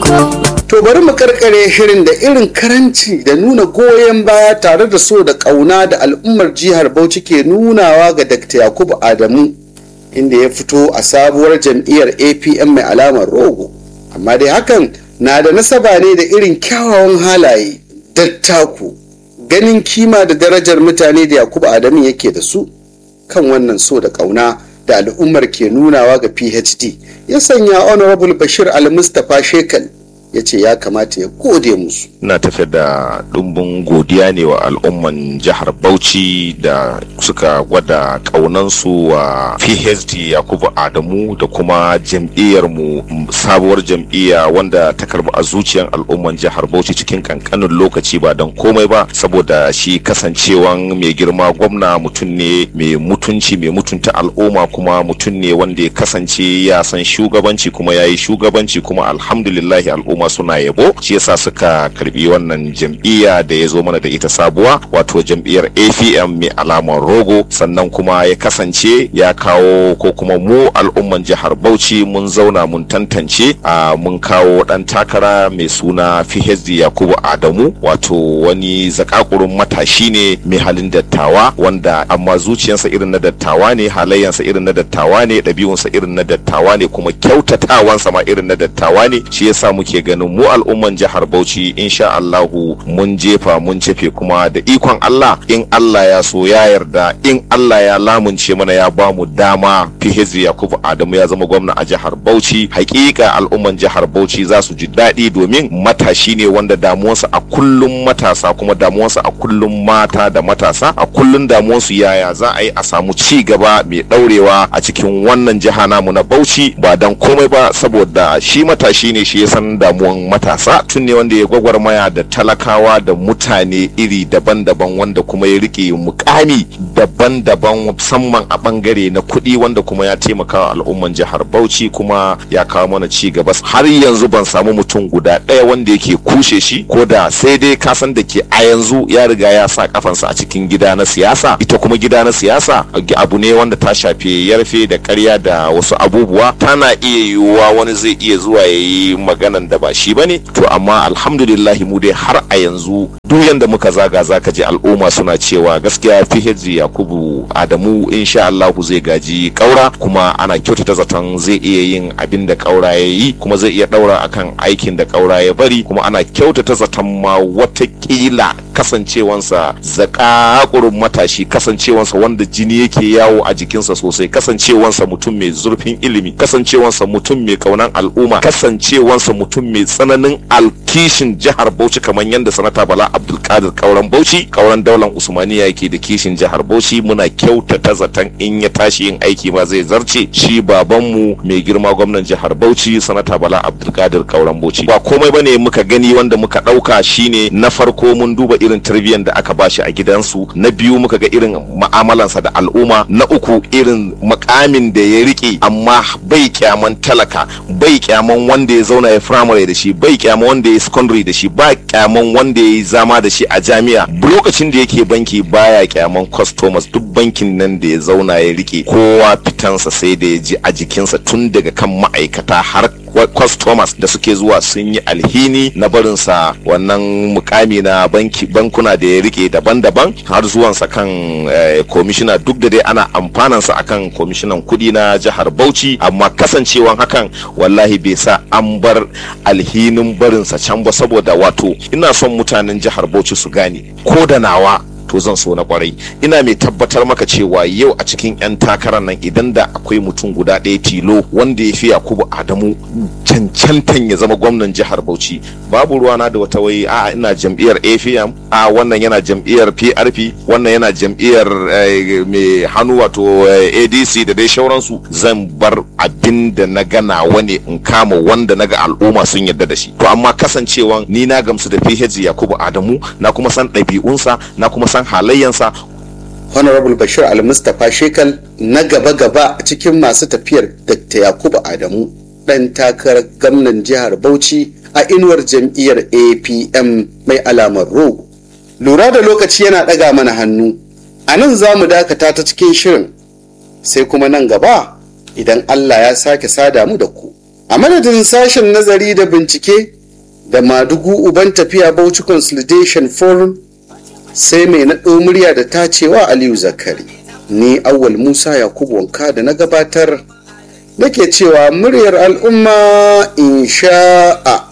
To bari mu karkare shirin da irin karanci da nuna goyon baya tare da so da ƙauna da al'ummar jihar Bauchi ke nunawa ga Dr. Yakubu Adamu inda ya fito a sabuwar jam'iyyar APM mai alamar rogo. Amma dai hakan na da nasaba ne da irin kyawawan halaye, dattaku, ganin kima da darajar mutane da Yakubu Adamu yake da su kan wannan so da ƙauna da al'ummar ke nunawa ga PhD ya sanya Honorable Bashir Al-Mustapha Shekal ya ce ya kamata ya gode musu. ina tafiya da ɗumbin godiya ne wa al'umman jihar bauchi da suka gwada ƙaunansu wa phd yakubu adamu da kuma jam'iyyarmu sabuwar jam'iyya wanda ta karbi a zuciyar al'umman jihar bauchi cikin kankanin lokaci ba don komai ba saboda shi kasancewan mai girma gwamna mutum ne mai mutunci mai mutunta al'umma kuma mutum ne wanda ya kasance ya san shugabanci kuma ya yi shugabanci kuma alhamdulillahi al'umma suna yabo shi yasa suka karbi wannan jam'iyya da ya zo mana da ita sabuwa wato jam'iyyar APM mai alamar rogo sannan kuma ya kasance ya kawo ko kuma mu al'umman jihar Bauchi mun zauna mun tantance a mun kawo dan takara mai suna PhD Yakubu Adamu wato wani zakakurun matashi ne mai halin dattawa wanda amma zuciyarsa irin na dattawa ne halayyansa irin na dattawa ne ɗabi'unsa irin na dattawa ne kuma kyautatawansa ma irin na dattawa ne shi yasa muke ganin mu al'umman jihar Bauchi insha Allahu mun jefa mun cefe kuma da ikon Allah in Allah ya so ya yarda in Allah ya lamunce mana ya ba mu dama Fihizi Yakubu Adamu ya zama gwamna a jihar Bauchi hakika al'umman jihar Bauchi za su ji daɗi domin matashi ne wanda damuwarsa a kullum matasa kuma damuwarsa a kullum mata da matasa a kullum damuwarsu yaya za a yi a samu ci gaba mai ɗaurewa a cikin wannan jiha namu na Bauchi ba dan komai ba saboda shi matashi ne shi ya san damuwan matasa tun ne wanda ya gwagwarmaya da talakawa da mutane iri daban-daban wanda kuma ya rike mukami daban-daban musamman a bangare na kuɗi wanda kuma ya taimaka wa al'umman jihar Bauchi kuma ya kawo mana ci gaba har yanzu ban samu mutum guda ɗaya wanda yake kushe shi ko da sai dai kasan da ke a yanzu ya riga ya sa kafansa a cikin gida na siyasa ita kuma gida na siyasa abu ne wanda ta shafe yarfe da karya da wasu abubuwa tana iya yiwuwa wani zai iya zuwa ya yi maganan da ba shi bane to amma alhamdulillah mu dai har a yanzu duk yanda muka zaga zaka ji al'umma suna cewa gaskiya PhD Yakubu Adamu insha Allah zai gaji kaura kuma ana kyautata zaton zai iya yin abin da kaura ya yi kuma zai iya daura akan aikin da kaura ya bari kuma ana kyautata zaton ma watakila kasancewansa zakakurin matashi kasancewansa wanda jini yake yawo a jikinsa sosai kasancewansa mutum mai zurfin ilimi kasancewansa mutum mai kaunan al'umma kasancewansa mutum mai tsananin alkishin jihar Bauchi kamar yadda sanata Bala Abdulkadir kauran Bauchi kauran daular Usmaniya yake da kishin jihar Bauchi muna kyautata zaton in ya tashi yin aiki ma zai zarce shi babanmu mai girma gwamnan jihar Bauchi sanata Bala Abdulkadir kauran Bauchi ba komai bane muka gani wanda muka dauka shine na farko mun duba irin tarbiyyar da aka bashi a gidansu na biyu muka ga irin ma'amalansa da al'umma na uku irin makamin da ya rike amma bai kyaman talaka bai kyaman wanda ya zauna ya firamare da shi bai kyaman wanda ya secondary da shi ba kyaman wanda ya yi zama da shi a jami'a lokacin da yake banki baya kyaman customers duk bankin nan da ya zauna ya rike kowa fitansa sai da ya ji a jikinsa tun daga kan ma'aikata har customers da suke zuwa sun yi alhini na barinsa wannan mukami na banki bankuna da ya rike daban-daban har zuwansa kan komishina duk da dai ana amfanansa akan komishinan kudi na jihar bauchi amma kasancewan hakan wallahi bai sa an bar alhinin barinsa can ba saboda wato ina son mutanen jihar bauchi su gane ko da nawa to zan so na kwarai ina mai tabbatar maka cewa yau a cikin 'yan takarar nan idan da akwai mutum guda ɗaya tilo wanda ya fi yakubu adamu cancantan ya zama gwamnan jihar bauchi babu ruwana da wata wai a ina jam'iyyar afm a wannan yana jam'iyyar prp wannan yana jam'iyyar mai hannu wato adc da dai shauransu zan bar abin da na gana wani in kama wanda na ga al'umma sun yarda da shi to amma kasancewan ni na gamsu da ph yakubu adamu na kuma san ɗabi'unsa na kuma san halayyansa honorable bashir al-mustapha shekal na gaba-gaba cikin masu tafiyar dr yakubu adamu ɗan takarar gwamnan jihar bauchi a inuwar jam'iyyar apm mai alamar rogo lura da lokaci yana ɗaga mana hannu a nan za mu dakata ta cikin shirin sai kuma nan gaba idan allah ya sake sada mu da ku a madadin sashen nazari da bincike da madugu uban tafiya bauchi consolidation forum sai mai naɗo murya da tacewa aliyu zakari ni awwal musa yakubu wanka da na gabatar nake cewa muryar al'umma insha'a